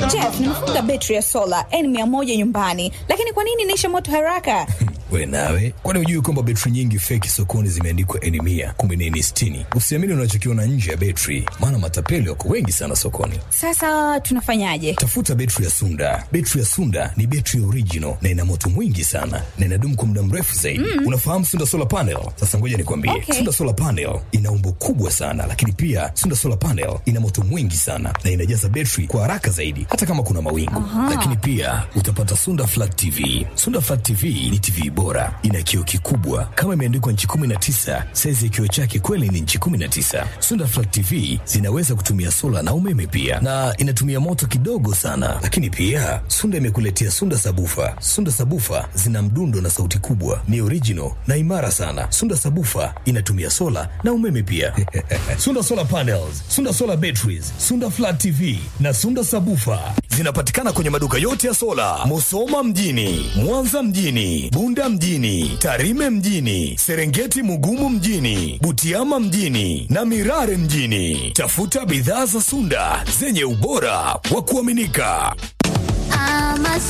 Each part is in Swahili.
Jeff, nimefunga betri ya sola N100 nyumbani, lakini kwa nini inaisha moto haraka? We nawe, kwani hujui kwamba betri nyingi feki sokoni zimeandikwa N mia kumbe ni N sitini? Usiamini unachokiona nje ya betri, maana matapeli wako wengi sana sokoni. Sasa tunafanyaje? Tafuta betri ya Sunda. Betri ya Sunda ni betri original na ina moto mwingi sana na inadumu kwa muda mrefu zaidi. Mm. Unafahamu Sunda solar panel? Sasa ngoja nikwambie, Okay. Sunda solar panel ina umbo kubwa sana, lakini pia Sunda solar panel ina moto mwingi sana na inajaza betri kwa haraka zaidi, hata kama kuna mawingu. Lakini pia utapata Sunda flat TV. Sunda flat TV ni TV bora, ina kioo kikubwa kama imeandikwa nchi 19. Saizi ya kioo chake kweli ni nchi 19. Sunda flat TV zinaweza kutumia sola na umeme pia, na inatumia moto kidogo sana. Lakini pia Sunda imekuletea Sunda sabufa. Sunda sabufa zina mdundo na sauti kubwa, ni original na imara sana. Sunda sabufa inatumia sola na umeme pia. Sunda solar panels, Sunda solar batteries, Sunda flat TV na Sunda sabufa zinapatikana kwenye maduka yote ya sola, Musoma mjini, Mwanza mjini, Bunda mjini, Tarime mjini, Serengeti Mugumu mjini, Butiama mjini na Mirare mjini. Tafuta bidhaa za Sunda zenye ubora wa kuaminika. I'm a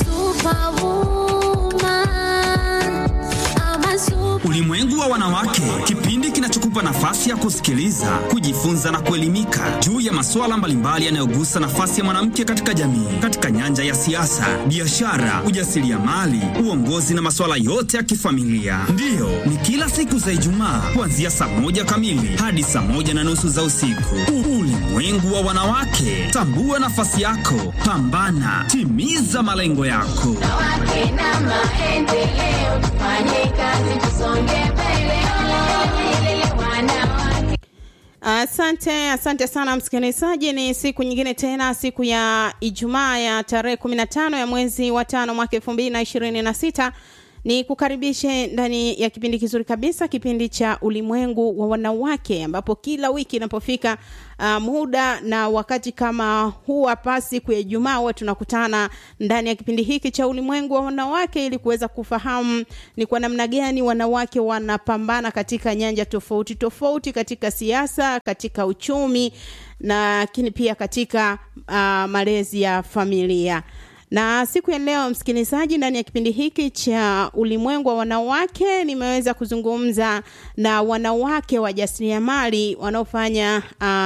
superwoman. I'm a super Ulimwengu wa wanawake, kipindi kinachokupa nafasi ya kusikiliza, kujifunza na kuelimika juu ya masuala mbalimbali yanayogusa nafasi ya mwanamke katika jamii, katika nyanja ya siasa, biashara, ujasiriamali, uongozi na masuala yote ya kifamilia. Ndiyo, ni kila siku za Ijumaa kuanzia saa moja kamili hadi saa moja na nusu za usiku. Ulimwengu wa wanawake, tambua nafasi yako, pambana, timiza malengo yako. wanawake na maendeleo. Tufanye kazi tusonge mbele. Olele, wanawake. Asante, asante sana msikilizaji. Ni siku nyingine tena, siku ya Ijumaa ya tarehe 15 ya mwezi wa tano mwaka 2026 ni kukaribishe ndani ya kipindi kizuri kabisa, kipindi cha ulimwengu wa wanawake, ambapo kila wiki inapofika uh, muda na wakati kama huu hapa, siku ya Ijumaa, huwa tunakutana ndani ya kipindi hiki cha ulimwengu wa wanawake ili kuweza kufahamu ni kwa namna gani wanawake wanapambana katika nyanja tofauti tofauti, katika siasa, katika uchumi na lakini pia katika uh, malezi ya familia na siku ya leo msikilizaji, ndani ya kipindi hiki cha ulimwengu wa wanawake, nimeweza kuzungumza na wanawake wajasiriamali wanaofanya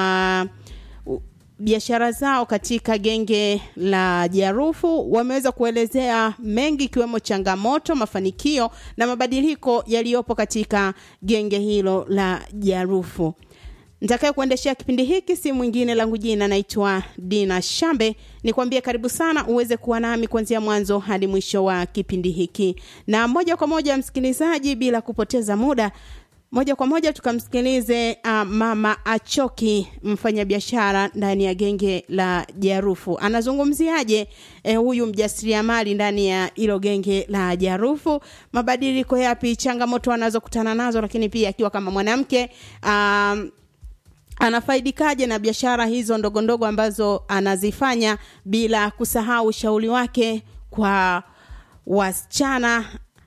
uh, u- biashara zao katika genge la Jarufu. Wameweza kuelezea mengi ikiwemo changamoto, mafanikio na mabadiliko yaliyopo katika genge hilo la Jarufu. Nitakaye kuendeshea kipindi hiki si mwingine langu jina naitwa Dina Shambe. Nikwambie karibu sana uweze kuwa nami kuanzia mwanzo hadi mwisho wa kipindi hiki, na moja kwa moja msikilizaji, bila kupoteza muda, moja kwa moja tukamsikilize uh, mama Achoki, mfanyabiashara ndani ya genge la Jarufu. Anazungumziaje eh, huyu mjasiriamali ndani ya hilo genge la Jarufu, mabadiliko yapi, changamoto anazokutana nazo, lakini pia akiwa kama mwanamke um, anafaidikaje na biashara hizo ndogo ndogo ambazo anazifanya bila kusahau ushauri wake kwa wasichana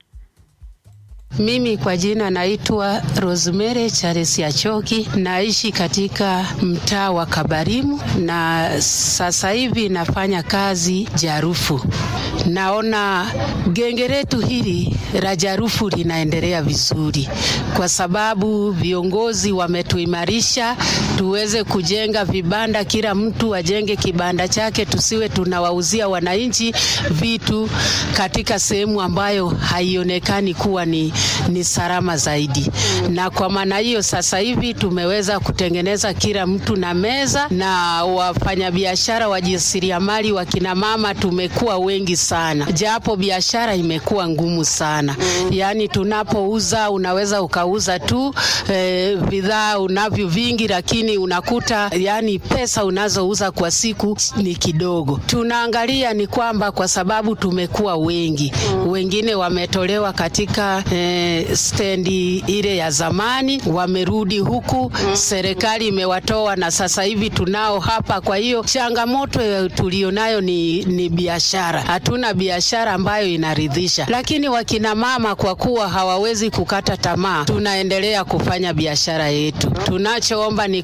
Mimi kwa jina naitwa Rosemary Charles Achoki, naishi katika mtaa wa Kabarimu na sasa hivi nafanya kazi Jarufu. Naona genge letu hili la Jarufu linaendelea vizuri kwa sababu viongozi wametuimarisha tuweze kujenga vibanda, kila mtu ajenge kibanda chake, tusiwe tunawauzia wananchi vitu katika sehemu ambayo haionekani kuwa ni, ni salama zaidi. Na kwa maana hiyo sasa hivi tumeweza kutengeneza kila mtu na meza, na wafanyabiashara wajasiriamali wakina mama tumekuwa wengi sana, japo biashara imekuwa ngumu sana. Yaani tunapouza unaweza ukauza tu eh, bidhaa unavyo vingi, lakini unakuta yani pesa unazouza kwa siku ni kidogo. Tunaangalia ni kwamba kwa sababu tumekuwa wengi, wengine wametolewa katika eh, stendi ile ya zamani, wamerudi huku, serikali imewatoa na sasa hivi tunao hapa. Kwa hiyo changamoto ya tulionayo ni, ni biashara. Hatuna biashara ambayo inaridhisha, lakini wakina mama kwa kuwa hawawezi kukata tamaa, tunaendelea kufanya biashara yetu. Tunachoomba ni kwa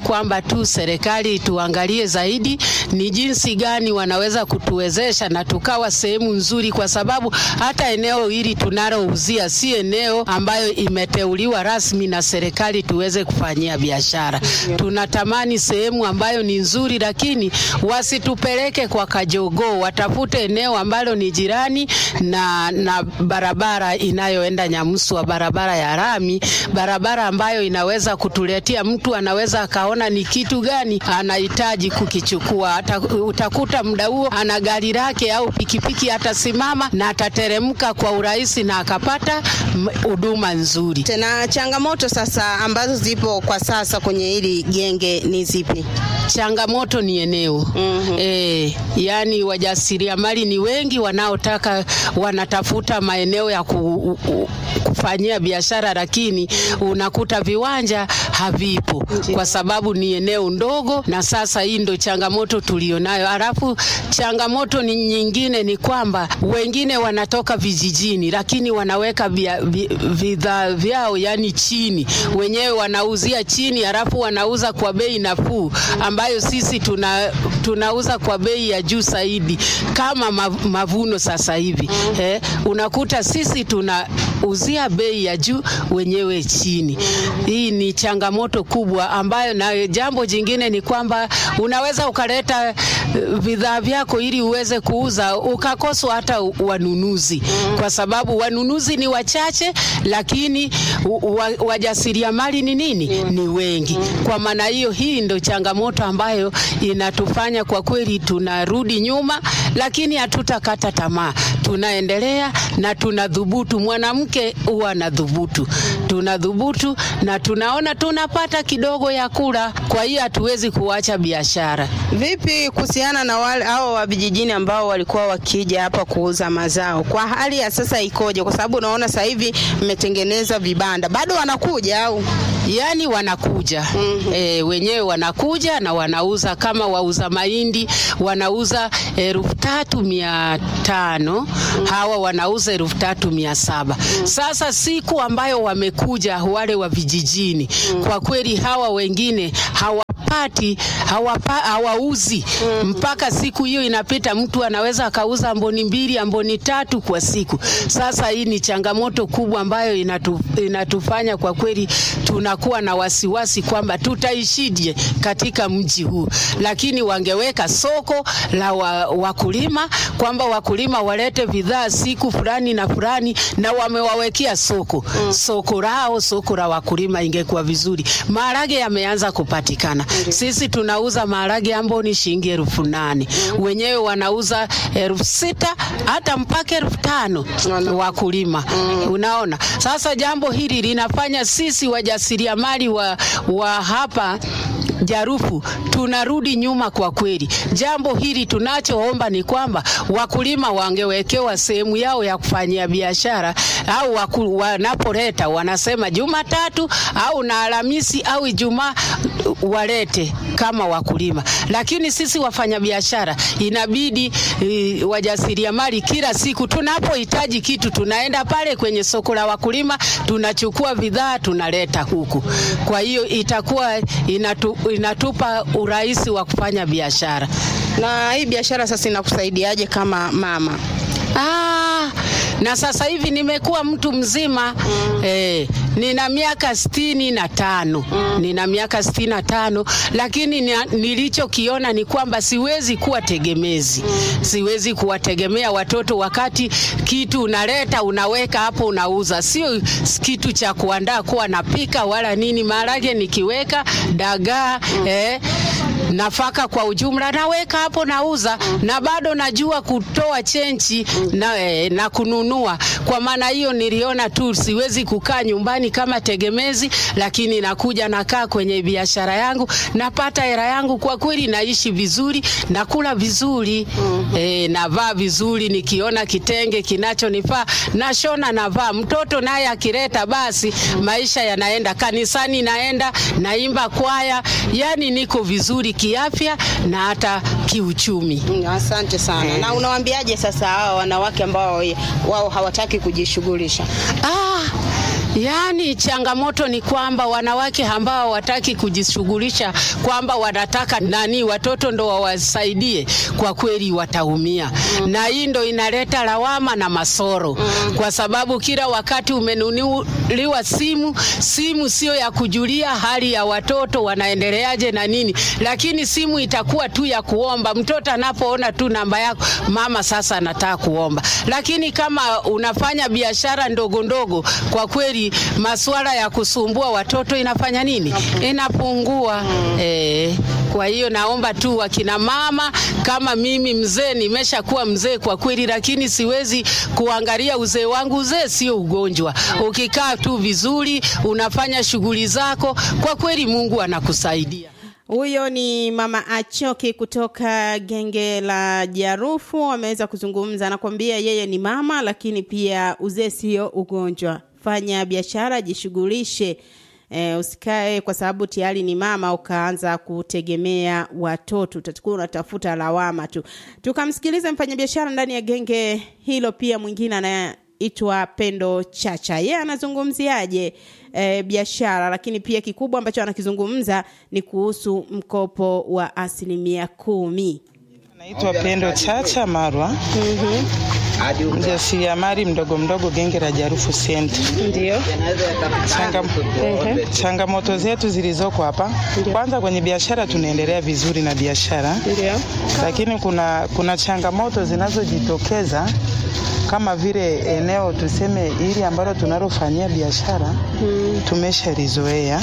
kwamba tu serikali tuangalie zaidi ni jinsi gani wanaweza kutuwezesha na tukawa sehemu nzuri, kwa sababu hata eneo hili tunalouzia si eneo ambayo imeteuliwa rasmi na serikali tuweze kufanyia biashara. Tunatamani sehemu ambayo ni nzuri, lakini wasitupeleke kwa kajogoo, watafute eneo ambalo ni jirani na, na barabara inayoenda Nyamuswa, barabara ya rami, barabara ambayo inaweza kutuletea mtu anaweza akaona ni kitu gani anahitaji kukichukua. Ata, utakuta muda huo ana gari lake au pikipiki, atasimama na atateremka kwa urahisi na akapata m- huduma nzuri. Tena changamoto sasa ambazo zipo kwa sasa kwenye hili genge ni zipi? Changamoto ni eneo mm-hmm. E, yani wajasiriamali ni wengi wanaotaka wanatafuta maeneo ya ku, u, kufanyia biashara, lakini unakuta viwanja havipo kwa sababu ni eneo ndogo, na sasa hii ndo changamoto tulionayo. Halafu changamoto ni nyingine ni kwamba wengine wanatoka vijijini, lakini wanaweka bia- vi- bidhaa vyao yani chini, wenyewe wanauzia chini, halafu wanauza kwa bei nafuu ambayo sisi tuna, tunauza kwa bei ya juu zaidi kama mav- mavuno sasa hivi eh, unakuta sisi tunauzia bei ya juu wenyewe chini. Hii ni changamoto kubwa ambayo, na jambo jingine ni kwamba unaweza ukaleta eh, bidhaa vyako ili uweze kuuza ukakoswa hata wanunuzi, kwa sababu wanunuzi ni wachache, lakini u- wa- wajasiriamali ni nini? Ni wengi. Kwa maana hiyo, hii ndo changamoto ambayo inatufanya kwa kweli tunarudi nyuma, lakini hatutakata tamaa, tunaendelea na tunadhubutu. Mwanamke huwa anadhubutu, tunadhubutu na tunaona tunapata kidogo ya kula, kwa hiyo hatuwezi kuacha biashara. Vipi kuhusiana na wale hao wa vijijini ambao walikuwa wakija hapa kuuza mazao, kwa hali ya sasa ikoje? Kwa sababu unaona sasa hivi mmetengeneza vibanda, bado wanakuja au? yani wanakuja mm-hmm. E, wenyewe wanakuja na wanauza kama wauza mahindi wanauza elfu tatu mia tano hawa wanauza elfu tatu mia saba Sasa siku ambayo wamekuja wale wa vijijini, kwa kweli hawa wengine hawapati hawapa, hawauzi mpaka siku hiyo inapita, mtu anaweza akauza amboni mbili amboni tatu kwa siku. Sasa hii ni changamoto kubwa ambayo inatu, inatufanya kwa kweli tunakuwa na wasiwasi kwamba tutaishije katika mji huu, lakini wangeweka soko la wa, wakulima kwamba wakulima walete bidhaa siku fulani na fulani, na wamewawekea soko mm. soko lao, soko la wakulima, ingekuwa vizuri. Maharage yameanza kupatikana mm. sisi tunauza maharage ambayo ni shilingi elfu nane mm. wenyewe wanauza elfu sita hata mpaka elfu tano wakulima mm. unaona. Sasa jambo hili linafanya sisi wajasiriamali wa, wa hapa Jarufu tunarudi nyuma kwa kweli. Jambo hili tunachoomba ni kwamba wakulima wangewekewa sehemu yao ya kufanyia biashara, au waku, wanapoleta wanasema Jumatatu au na Alhamisi au Ijumaa walete kama wakulima, lakini sisi wafanyabiashara inabidi e, wajasiriamali kila siku tunapohitaji kitu tunaenda pale kwenye soko la wakulima tunachukua bidhaa tunaleta huku. Kwa hiyo itakuwa inatu, inatupa urahisi wa kufanya biashara. Na hii biashara sasa inakusaidiaje kama mama? Ah, na sasa hivi nimekuwa mtu mzima mm. eh, nina miaka sitini na tano mm. nina miaka sitini na tano lakini ni, nilichokiona ni kwamba siwezi kuwa tegemezi mm. siwezi kuwategemea watoto wakati kitu unaleta unaweka hapo unauza, sio kitu cha kuandaa kuwa napika wala nini. Maharage nikiweka dagaa mm. eh, nafaka kwa ujumla naweka hapo nauza, na bado najua kutoa chenchi na, eh, na kununua. Kwa maana hiyo niliona tu siwezi kukaa nyumbani kama tegemezi, lakini nakuja nakaa kwenye biashara yangu, napata hela yangu, kwa kweli naishi vizuri, nakula vizuri mm-hmm. eh, navaa vizuri, nikiona kitenge kinachonifaa nashona navaa. Mtoto naye akileta basi maisha yanaenda, kanisani naenda, naimba kwaya, yani niko vizuri kiafya na hata kiuchumi. Mm, Asante sana. Na unawaambiaje sasa hawa wanawake ambao wao hawataki kujishughulisha? Ah, Yaani changamoto ni kwamba wanawake ambao hawataki kujishughulisha kwamba wanataka nani watoto ndo wawasaidie, kwa kweli wataumia na hii ndo inaleta lawama na masoro kwa sababu kila wakati umenunuliwa simu, simu sio ya kujulia hali ya watoto wanaendeleaje na nini, lakini simu itakuwa tu ya kuomba. Mtoto anapoona tu namba yako, mama sasa anataka kuomba. Lakini kama unafanya biashara ndogo ndogo, kwa kweli masuala ya kusumbua watoto inafanya nini? Inapungua. Eh, kwa hiyo naomba tu wakina mama kama mimi mzee, nimeshakuwa mzee kwa kweli, lakini siwezi kuangalia uzee wangu. Uzee sio ugonjwa. Ukikaa tu vizuri, unafanya shughuli zako, kwa kweli Mungu anakusaidia. Huyo ni mama Achoki kutoka genge la Jarufu, ameweza kuzungumza. Anakwambia yeye ni mama, lakini pia uzee sio ugonjwa. Fanya biashara, jishughulishe. E, usikae kwa sababu tayari ni mama ukaanza kutegemea watoto, utakuwa unatafuta lawama tu. Tukamsikiliza mfanyabiashara ndani ya genge hilo, pia mwingine anaitwa Pendo Chacha. Yeye anazungumziaje e, biashara, lakini pia kikubwa ambacho anakizungumza ni kuhusu mkopo wa asilimia kumi. Naitwa Pendo Chacha Marwa, mjasiriamali mdogo mdogo genge la Jarufu Center. Ndio. Changa, changamoto zetu zilizoko hapa, kwanza kwenye biashara tunaendelea vizuri na biashara, Ndio. lakini kuna, kuna changamoto zinazojitokeza kama vile eneo tuseme hili ambalo tunalofanyia biashara tumeshalizoea,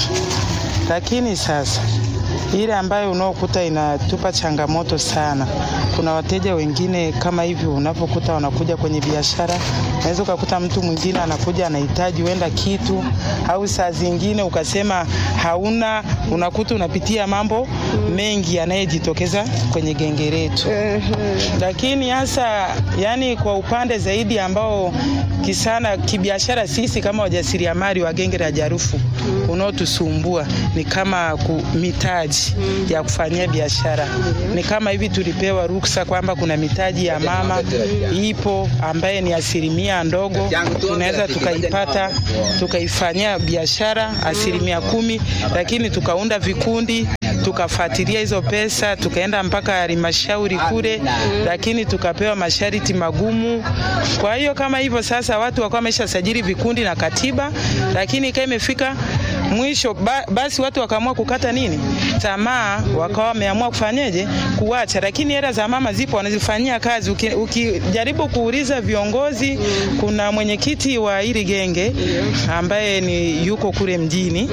lakini sasa ile ambayo unaokuta inatupa changamoto sana. Kuna wateja wengine kama hivi, unapokuta wanakuja kwenye biashara, unaweza ukakuta mtu mwingine anakuja anahitaji huenda kitu, au saa zingine ukasema hauna, unakuta unapitia mambo mengi yanayojitokeza kwenye genge letu. Lakini hasa yani, kwa upande zaidi ambao kisana kibiashara, sisi kama wajasiriamali wa genge la Jarufu unaotusumbua ni kama ku, mitaji ya kufanyia biashara. Ni kama hivi tulipewa ruksa kwamba kuna mitaji ya mama ipo ambaye ni asilimia ndogo, tunaweza tukaipata tukaifanyia biashara asilimia kumi, lakini tukaunda vikundi tukafuatilia hizo pesa tukaenda mpaka halmashauri kule, lakini tukapewa masharti magumu. Kwa hiyo kama hivyo sasa, watu wakawa wameshasajili vikundi na katiba, lakini ikawa imefika mwisho ba, basi watu wakaamua kukata nini tamaa, wakawa wameamua kufanyeje, kuacha. Lakini hela za mama zipo, wanazifanyia kazi. Uki- Ukijaribu kuuliza viongozi, kuna mwenyekiti wa hili genge ambaye ni yuko kule mjini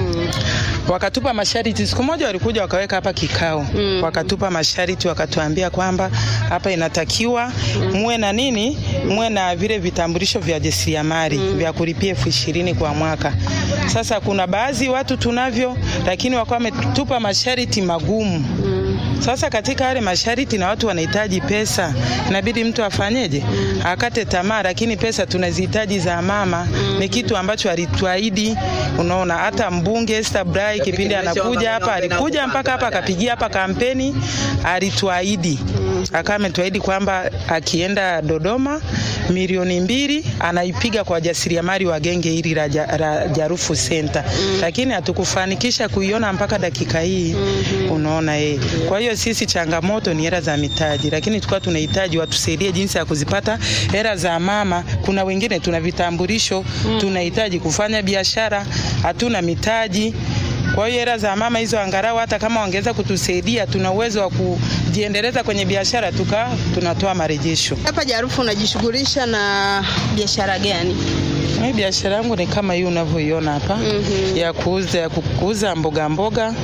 wakatupa masharti. Siku moja walikuja wakaweka hapa kikao mm. wakatupa masharti, wakatuambia kwamba hapa inatakiwa muwe na nini, muwe na vile vitambulisho vya jasiriamali mm. vya kulipia elfu ishirini kwa mwaka. Sasa kuna baadhi watu tunavyo, lakini wakawa wametupa masharti magumu mm. Sasa katika yale masharti na watu wanahitaji pesa, inabidi mtu afanyeje? Akate tamaa, lakini pesa tunazihitaji za mama. Ni kitu ambacho alituahidi. Unaona, hata mbunge Esther Brai kipindi anakuja hapa, alikuja mpaka hapa akapigia hapa kampeni, alituahidi akawa ametuahidi kwamba akienda Dodoma milioni mbili anaipiga kwa wajasiriamali wa genge hili la ja- la Jarufu Center, lakini hatukufanikisha kuiona mpaka dakika hii. Unaona eh. Kwa hiyo sisi changamoto ni hela za mitaji, lakini tulikuwa tunahitaji watusaidie jinsi ya kuzipata hela za mama. Kuna wengine tuna vitambulisho, tunahitaji kufanya biashara, hatuna mitaji. Kwa hiyo hela za mama hizo angalau hata kama wangeweza kutusaidia, tuna uwezo wa kujiendeleza kwenye biashara, tuka tunatoa marejesho. Hapa Jarufu unajishughulisha na biashara gani? Mimi biashara yangu ni kama hii unavyoiona hapa ya kuuza ya kuuza mboga mboga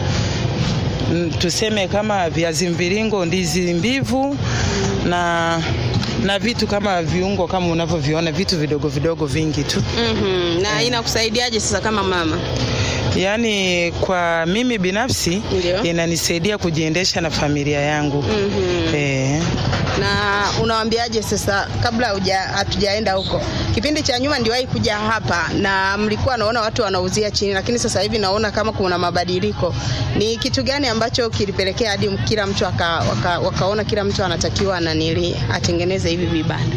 Mm, tuseme kama viazi mviringo, ndizi mbivu na na vitu kama viungo kama unavyoviona, vitu vidogo vidogo vingi tu. mm Na inakusaidiaje sasa kama mama? Yaani kwa mimi binafsi Ndio. inanisaidia kujiendesha na familia yangu. Mhm. Eh. Na unawaambiaje sasa, kabla huja- hatujaenda huko, Kipindi cha nyuma niliwahi kuja hapa na mlikuwa naona watu wanauzia chini, lakini sasa hivi naona kama kuna mabadiliko. Ni kitu gani ambacho kilipelekea hadi kila mtu aka, waka, wakaona kila mtu anatakiwa nanili atengeneze hivi vibanda?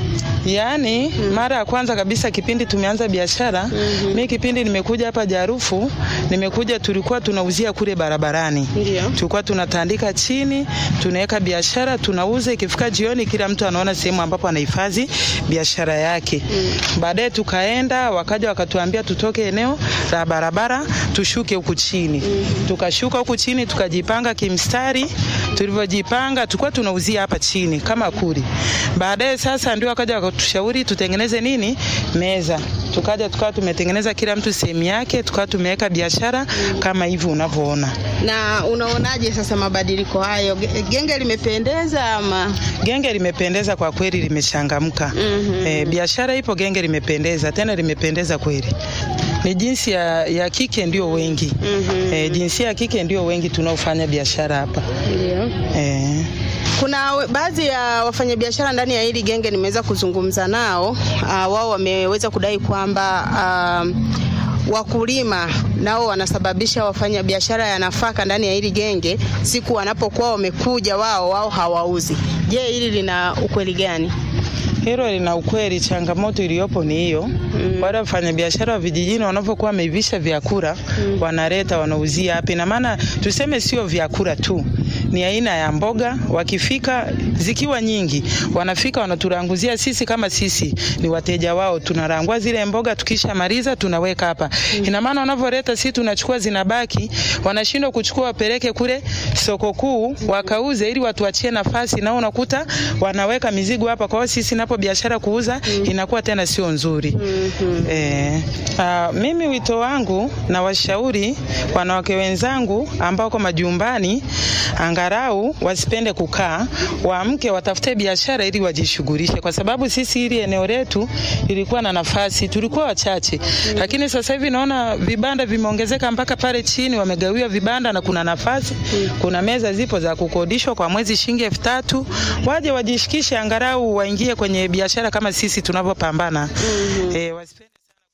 Yaani mara ya kwanza kabisa kipindi tumeanza biashara mm mi kipindi nimekuja hapa Jarufu, nimekuja tulikuwa tunauzia kule barabarani. Ndio. Tulikuwa tunatandika chini, tunaweka biashara, tunauza. Ikifika jioni, kila mtu anaona sehemu ambapo anahifadhi biashara yake. Baadaye tukaenda, wakaja wakatuambia tutoke eneo la barabara tushuke huku chini. Tukashuka huku chini, tukajipanga kimstari. Tulivyojipanga, tulikuwa tunauzia hapa chini kama kuli. Baadaye sasa ndio wakaja wakatushauri tutengeneze nini, meza. Tukaja tukawa tumetengeneza kila mtu sehemu yake, tukawa tumeweka biashara kama hivi unavyoona. Na unaonaje sasa mabadiliko hayo? Ge- Genge limependeza ama? Genge limependeza kwa kweli, limechangamka. Mhm. E, biashara ipo, genge limependeza, tena limependeza kweli. Ni jinsi ya, ya kike ndio wengi Mhm. e, jinsia ya kike ndio wengi tunaofanya biashara hapa Ndio. e. Kuna we- baadhi ya wafanyabiashara ndani ya hili genge nimeweza kuzungumza nao. Uh, wao wameweza kudai kwamba um, wakulima nao wanasababisha wafanya biashara ya nafaka ndani ya hili genge, siku wanapokuwa wamekuja wao wao hawauzi. Je, hili lina ukweli gani? Hilo lina ukweli. Changamoto iliyopo ni hiyo mm. Wale wafanyabiashara wa vijijini wanavyokuwa wameivisha vyakula mm. wanaleta wanauzia hapa. Ina maana tuseme sio vyakula tu, ni aina ya mboga. Wakifika zikiwa nyingi, wanafika wanaturanguzia sisi, kama sisi ni wateja wao, tunarangua zile mboga, tukishamaliza tunaweka hapa mm. Ina maana wanavyoleta, sisi tunachukua zinabaki, wanashindwa kuchukua wapeleke kule soko kuu wakauze, ili watuachie nafasi, nao unakuta wanaweka mizigo hapa. Kwa hiyo sisi napo biashara kuuza inakuwa tena sio nzuri. Eh, ah, mimi wito wangu na washauri wanawake wenzangu ambao kwa majumbani angarau wasipende kukaa, waamke watafute biashara ili wajishughulishe, kwa sababu sisi hili eneo letu ilikuwa na nafasi, tulikuwa wachache, lakini sasa hivi naona vibanda vimeongezeka mpaka pale chini, wamegawiwa vibanda na kuna nafasi, kuna meza zipo za kukodishwa kwa mwezi shilingi elfu tatu. Waje wajishikishe, angarau waingie kwenye biashara kama sisi tunavyopambana. Eh, wasipende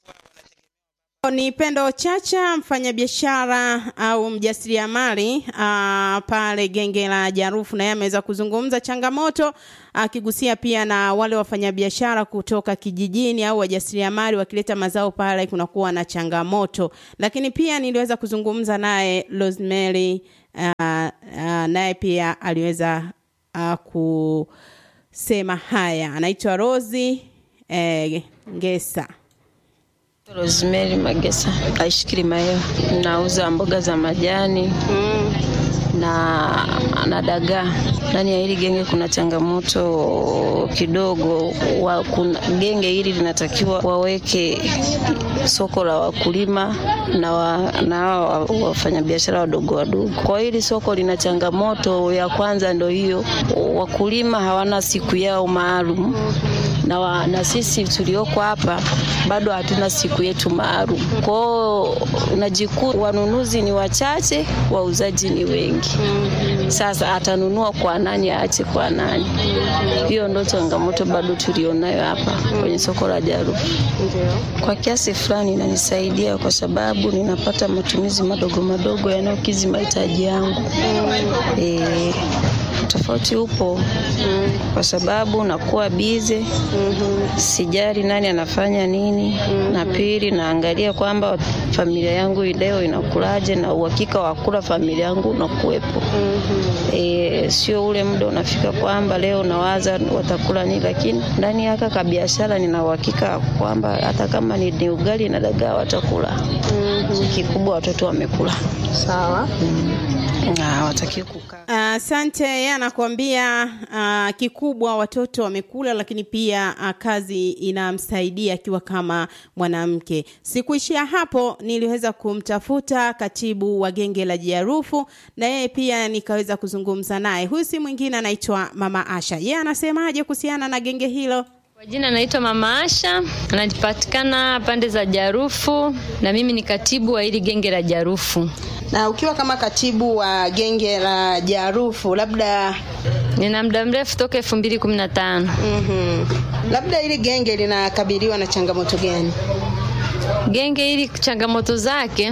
Ni Pendo Chacha, mfanyabiashara au mjasiriamali ah, pale genge la Jarufu, naye ameweza kuzungumza changamoto akigusia pia na wale wafanyabiashara kutoka kijijini au wajasiriamali wakileta mazao pale kunakuwa na changamoto, lakini pia niliweza kuzungumza naye Rosemary ah, ah, naye pia aliweza ah, kusema haya. Anaitwa Rosi eh, Ngesa. Rosemary Magesa, aishi Kilimahewa. Nauza mboga za majani na, na dagaa. Ndani ya hili genge kuna changamoto kidogo wa, kuna, genge hili linatakiwa waweke soko la wakulima na, wa, na hawa wa- wafanyabiashara wadogo wadogo. Kwa hili soko lina changamoto ya kwanza, ndo hiyo wakulima hawana siku yao maalum na, wa, na sisi tulioko hapa bado hatuna siku yetu maalum. Kwao unajikuta wanunuzi ni wachache, wauzaji ni wengi. Sasa atanunua kwa nani, aache kwa nani? Hiyo ndo changamoto bado tulionayo hapa kwenye soko la Jarufu. Kwa kiasi fulani inanisaidia kwa sababu ninapata matumizi madogo madogo yanayokidhi mahitaji yangu. E, tofauti upo kwa sababu nakuwa bize, sijali nani anafanya nini, na pili naangalia kwamba familia yangu leo inakulaje, na uhakika wa kula familia yangu unakuwepo. E, sio ule muda unafika kwamba leo nawaza watakula nini, lakini ndani ya haka kabiashara nina uhakika kwamba hata kama ni, ni ugali na dagaa watakula. Kikubwa watoto wamekula. Sawa. Hawataki kukaa Asante. yeye anakuambia uh, kikubwa watoto wamekula, lakini pia uh, kazi inamsaidia akiwa kama mwanamke. Sikuishia hapo, niliweza kumtafuta katibu wa genge la Jarufu na yeye pia nikaweza kuzungumza naye. Huyu si mwingine anaitwa Mama Asha. Yeye anasemaje kuhusiana na genge hilo? Kwa jina naitwa Mama Asha, anapatikana pande za Jarufu na mimi ni katibu wa hili genge la Jarufu. Na ukiwa kama katibu wa genge la Jarufu, labda Nina muda mrefu toka elfu mbili kumi na tano. mhm, labda hili genge linakabiliwa na changamoto gani? Genge hili changamoto zake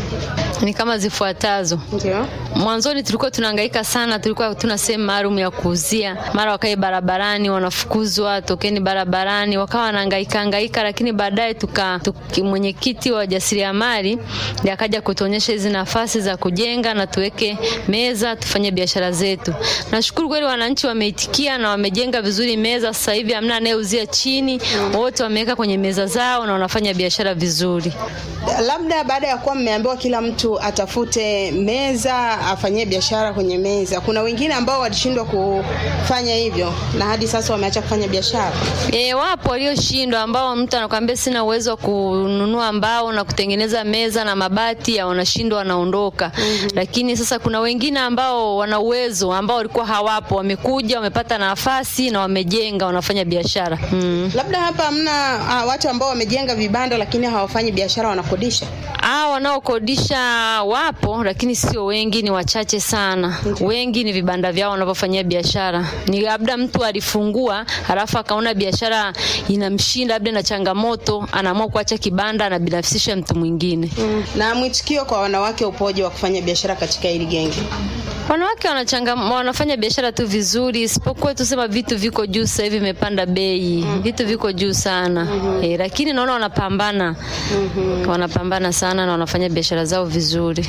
ni kama zifuatazo. Ndio. Mwanzoni tulikuwa tunahangaika sana, tulikuwa tuna sehemu maalum ya kuuzia, mara wakae barabarani, wanafukuzwa, tokeni barabarani, wakawa wanahangaika hangaika, lakini baadaye tuka tuki- mwenyekiti wa wajasiriamali ndiye akaja kutuonyesha hizi nafasi za kujenga na tuweke meza tufanye biashara zetu. Nashukuru kweli wananchi wameitikia na wamejenga vizuri meza. Sasa hivi hamna anayeuzia chini, wote wameweka kwenye meza zao na wanafanya biashara vizuri. Labda baada ya kuwa mmeambiwa kila mtu atafute meza afanyie biashara kwenye meza, kuna wengine ambao walishindwa kufanya hivyo na hadi sasa wameacha kufanya biashara. E, wapo walioshindwa ambao mtu anakwambia sina uwezo wa kununua mbao na kutengeneza meza na mabati ya wanashindwa wanaondoka. Lakini sasa kuna wengine ambao wana uwezo ambao walikuwa hawapo, wamekuja wamepata nafasi na wamejenga wanafanya biashara. Mm. Labda hapa hamna ah, watu ambao wamejenga vibanda lakini hawafanyi biashara, wanakodisha. Hao wanaokodisha wapo, lakini sio wengi, ni wachache sana. Wengi ni vibanda vyao wanavyofanyia biashara. Ni labda mtu alifungua halafu akaona biashara inamshinda, labda na changamoto, anaamua kuacha kibanda, anabinafsisha mtu mwingine. Na mwitikio kwa wanawake upoje wa kufanya biashara katika hili genge? Wanawake wanachanga, wanafanya biashara tu vizuri, isipokuwa tusema vitu viko juu sasa hivi, imepanda bei, vitu viko juu sana eh, lakini naona wanapambana, wanapambana sana na wanafanya biashara zao vizuri.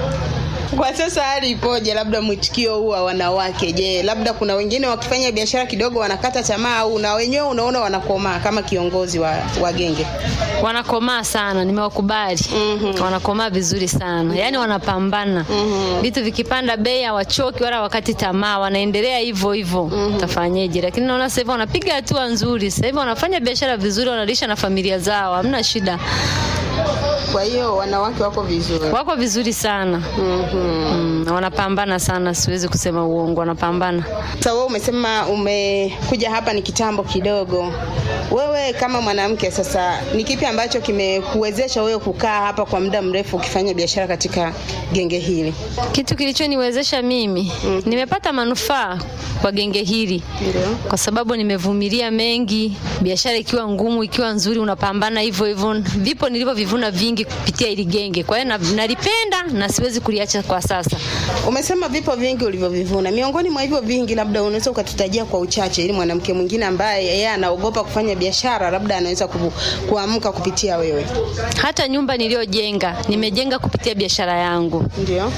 Kwa sasa hali ipoje? Labda mwitikio huu wa wanawake, je, labda kuna wengine wakifanya biashara kidogo wanakata tamaa au na wenyewe unaona wanakomaa kama kiongozi wa, wa genge? wanakomaa sana, nimewakubali. Wanakomaa vizuri sana, yaani wanapambana. Vitu vikipanda bei hawachoki wala wakati tamaa, wanaendelea hivyo hivyo. Tafanyeje? Lakini naona sasa hivi wanapiga hatua nzuri, sasa hivi wanafanya biashara vizuri, wanalisha na familia zao, hamna shida, Kwa hiyo wanawake wako vizuri. wako vizuri sana. Mm, wanapambana sana, siwezi kusema uongo, wanapambana. Sasa wewe umesema umekuja hapa ni kitambo kidogo. Wewe kama mwanamke sasa, ni kipi ambacho kimekuwezesha wewe kukaa hapa kwa muda mrefu ukifanya biashara katika genge hili? Kitu kilichoniwezesha mimi nimepata manufaa kwa genge hili Ndio. kwa sababu nimevumilia mengi, biashara ikiwa ngumu, ikiwa nzuri, unapambana hivyo hivyo. Vipo nilivyovivuna vingi kupitia hili genge, kwa hiyo na- nalipenda na siwezi kuliacha kwa sasa. Umesema vipo vingi ulivyovivuna. Miongoni mwa hivyo vingi, labda unaweza ukatutajia kwa uchache, ili mwanamke mwingine ambaye yeye anaogopa kufanya biashara, labda anaweza ku, kuamka kupitia wewe. Hata nyumba niliyojenga nimejenga kupitia biashara yangu. Ndio.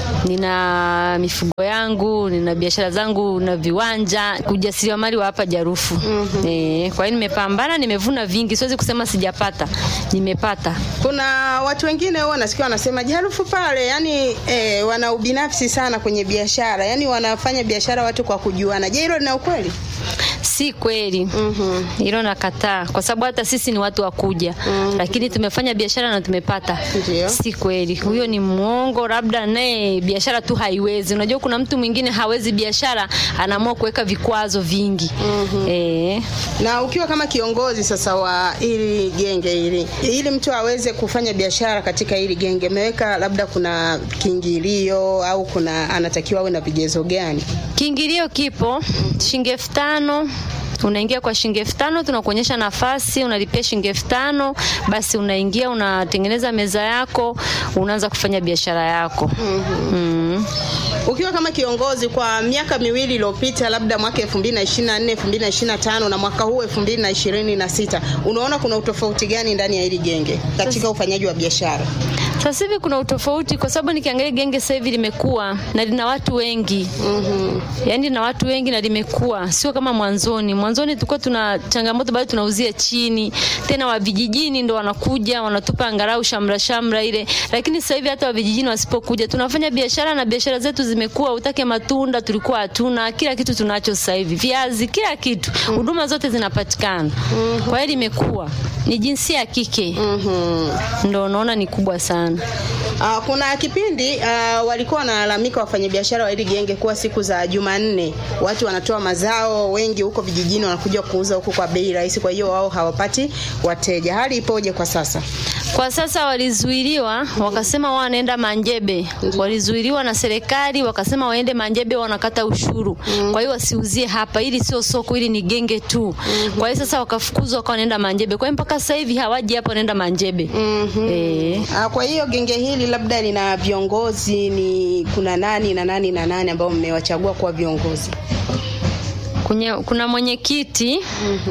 Nina mifugo yangu, nina biashara zangu na viwanja, ujasiriamali wa hapa Jarufu. Eh, kwa hiyo nimepambana, nimevuna vingi, siwezi kusema sijapata, nimepata. Kuna watu wengine huwa nasikia wanasema Jarufu pale, yani eh, wana ubinafsi sana kwenye biashara, yani wanafanya biashara watu kwa kujuana. Je, hilo lina ukweli? Si kweli hilo, nakataa, kwa sababu hata sisi ni watu wa kuja, lakini tumefanya biashara na tumepata. Ndio. Si kweli, huyo ni mwongo, labda naye biashara tu haiwezi. Unajua kuna mtu mwingine hawezi biashara, anaamua kuweka vikwazo vingi eh. Na ukiwa kama kiongozi sasa wa hili genge hili, ili mtu aweze kufanya biashara katika hili genge, ameweka labda kuna kiingilio au kuna anatakiwa awe na vigezo gani? Kiingilio kipo shilingi elfu tano unaingia kwa shilingi elfu tano tunakuonyesha nafasi, unalipia shilingi elfu tano basi unaingia, unatengeneza meza yako, unaanza kufanya biashara yako. mm. Ukiwa kama kiongozi kwa miaka miwili iliyopita, labda mwaka 2024, 2025 na mwaka huu 2026, unaona kuna utofauti gani ndani ya hili genge katika ufanyaji wa biashara? Sasa hivi kuna utofauti kwa sababu nikiangalia genge sasa hivi limekuwa na lina watu wengi mm-hmm. Yaani lina watu wengi na limekuwa sio kama mwanzoni. Mwanzoni tulikuwa tuna changamoto bado tunauzia chini, tena wa vijijini ndo wanakuja wanatupa angalau shamra shamra ile, lakini sasa hivi hata wa vijijini wasipokuja tunafanya biashara na biashara zetu zimekuwa. Utake matunda tulikuwa hatuna, kila kitu tunacho sasa hivi, viazi, kila kitu, huduma zote zinapatikana. Kwa hiyo limekuwa ni jinsia ya kike ndo naona ni kubwa sana. Uh, kuna kipindi uh, walikuwa wanalalamika wafanyabiashara wa hili genge kuwa siku za Jumanne watu wanatoa mazao wengi huko vijijini wanakuja kuuza huko kwa bei rahisi, kwa hiyo wao hawapati wateja. Hali ipoje kwa sasa? Kwa sasa walizuiliwa, wakasema wao wanaenda Manjebe. Walizuiliwa na serikali, wakasema waende Manjebe, wanakata ushuru. Kwa hiyo wasiuzie hapa, ili sio soko, ili ni genge tu. Kwa hiyo sasa wakafukuzwa, wakawa wanaenda Manjebe. Kwa hiyo mpaka sasa hivi hawaji hapa, wanaenda Manjebe. Eh. Uh, kwa hiyo genge hili labda lina viongozi, ni kuna nani na nani na nani ambao mmewachagua kuwa viongozi? Kunye, kuna mwenyekiti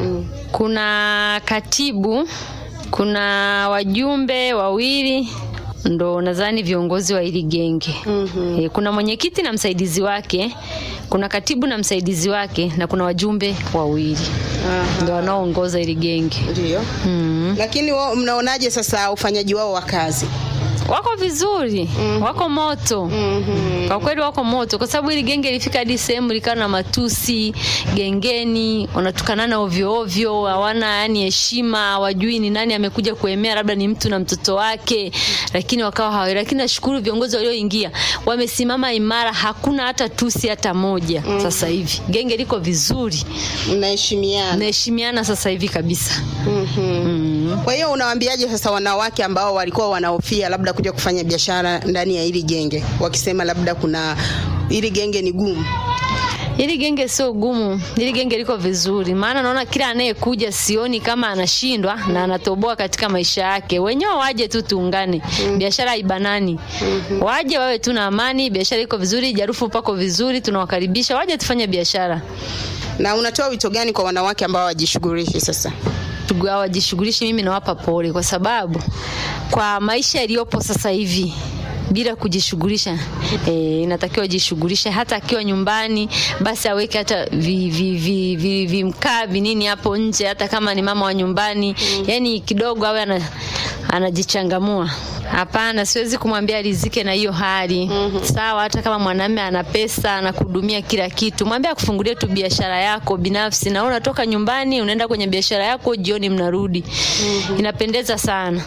kuna katibu kuna wajumbe wawili ndo nadhani viongozi wa hili genge e, kuna mwenyekiti na msaidizi wake kuna katibu na msaidizi wake na kuna wajumbe wawili ndo wanaoongoza hili genge Ndio. Lakini wao mnaonaje sasa ufanyaji wao wa kazi? wako vizuri wako moto kwa kweli wako moto kwa sababu hili genge lifika hadi sehemu likawa na matusi gengeni wanatukanana ovyo ovyo hawana yani heshima hawajui ni nani amekuja kuemea labda ni mtu na mtoto wake lakini wakawa hawa lakini nashukuru viongozi walioingia wamesimama imara hakuna hata tusi hata moja sasa hivi genge liko vizuri Mnaheshimiana. naheshimiana sasa hivi kabisa Kwa hiyo unawaambiaje sasa wanawake ambao walikuwa wanahofia labda kuja kufanya biashara ndani ya hili genge, wakisema labda kuna hili genge ni gumu? Hili genge sio gumu, hili genge liko vizuri, maana naona kila anayekuja sioni kama anashindwa na anatoboa katika maisha yake. Wenyewe waje tu tuungane, biashara haibanani. Waje wawe tu na amani, biashara iko vizuri, jarufu pako vizuri, tunawakaribisha waje tufanye biashara. Na unatoa wito gani kwa wanawake ambao wajishughulishi sasa? Tugu- hawajishughulishi, mimi nawapa pole, kwa sababu kwa maisha yaliyopo sasa hivi bila kujishughulisha e, inatakiwa jishughulishe. Hata akiwa nyumbani, basi aweke hata vi, vi, vi, vi, vimkaa vinini hapo nje, hata kama ni mama wa nyumbani yani kidogo awe ana, anajichangamua. Hapana, siwezi kumwambia rizike na hiyo hali sawa. Hata kama mwanamume ana pesa anakuhudumia kila kitu, mwambie akufungulie tu biashara yako binafsi, na wewe unatoka nyumbani unaenda kwenye biashara yako, jioni mnarudi. Inapendeza sana.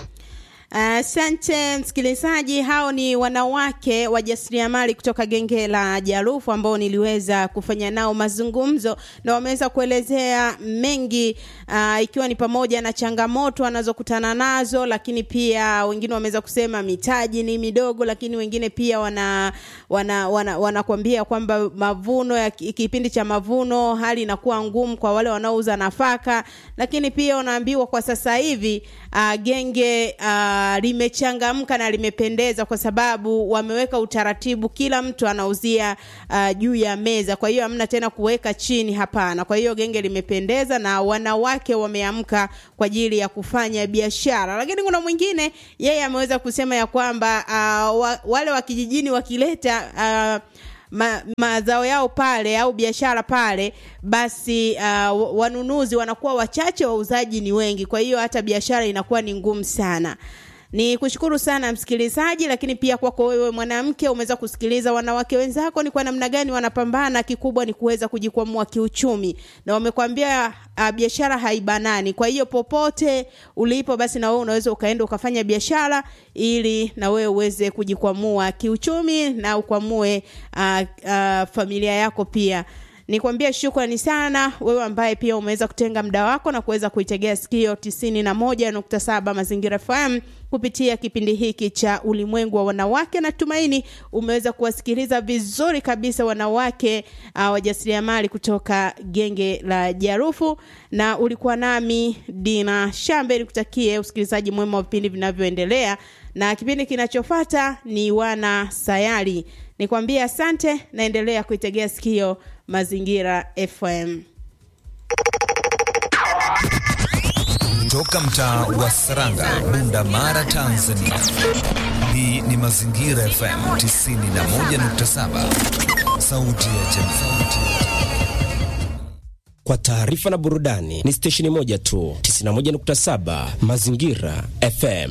Asante msikilizaji, hao ni wanawake wajasiriamali kutoka genge la Jarufu ambao niliweza kufanya nao mazungumzo na wameweza kuelezea mengi uh, ikiwa ni pamoja na changamoto wanazokutana nazo, lakini pia wengine wameweza kusema mitaji ni midogo, lakini wengine pia wana wana wana, wanakuambia kwamba mavuno ya ki- kipindi cha mavuno hali inakuwa ngumu kwa wale wanaouza nafaka, lakini pia unaambiwa kwa sasa hivi uh, genge uh, limechangamka na limependeza kwa sababu wameweka utaratibu, kila mtu anauzia uh, juu ya meza, kwa hiyo hamna tena kuweka chini, hapana. Kwa hiyo genge limependeza na wanawake wameamka kwa ajili ya kufanya biashara, lakini kuna mwingine yeye ameweza kusema ya kwamba uh, wa, wale wa kijijini wakileta uh, ma, mazao yao pale au biashara pale, basi uh, wanunuzi wanakuwa wachache, wauzaji ni wengi, kwa hiyo hata biashara inakuwa ni ngumu sana. Ni kushukuru sana msikilizaji, lakini pia kwako wewe mwanamke umeweza kusikiliza wanawake wenzako ni kwa namna gani wanapambana. Kikubwa ni kuweza kujikwamua kiuchumi, na wamekwambia uh, biashara haibanani. Kwa hiyo popote ulipo, basi na wewe unaweza ukaenda ukafanya biashara ili na wewe uweze kujikwamua kiuchumi na ukwamue uh, uh, familia yako pia nikwambie shukrani sana wewe ambaye pia umeweza kutenga muda wako na kuweza kuitegea sikio tisini na moja nukta saba mazingira FM kupitia kipindi hiki cha ulimwengu wa wanawake. Natumaini umeweza kuwasikiliza vizuri kabisa wanawake uh, wajasiriamali kutoka genge la Jarufu, na ulikuwa nami Dina Shambe. Nikutakie usikilizaji mwema wa vipindi vinavyoendelea, na kipindi kinachofuata ni wana sayari. Nikwambie asante, naendelea kuitegea sikio Mazingira FM. Toka mtaa wa Saranga, Bunda Mara, Tanzania. Hii ni Mazingira FM 91.7, sauti ya jamii. Kwa taarifa na burudani ni stesheni moja tu, 91.7 Mazingira FM.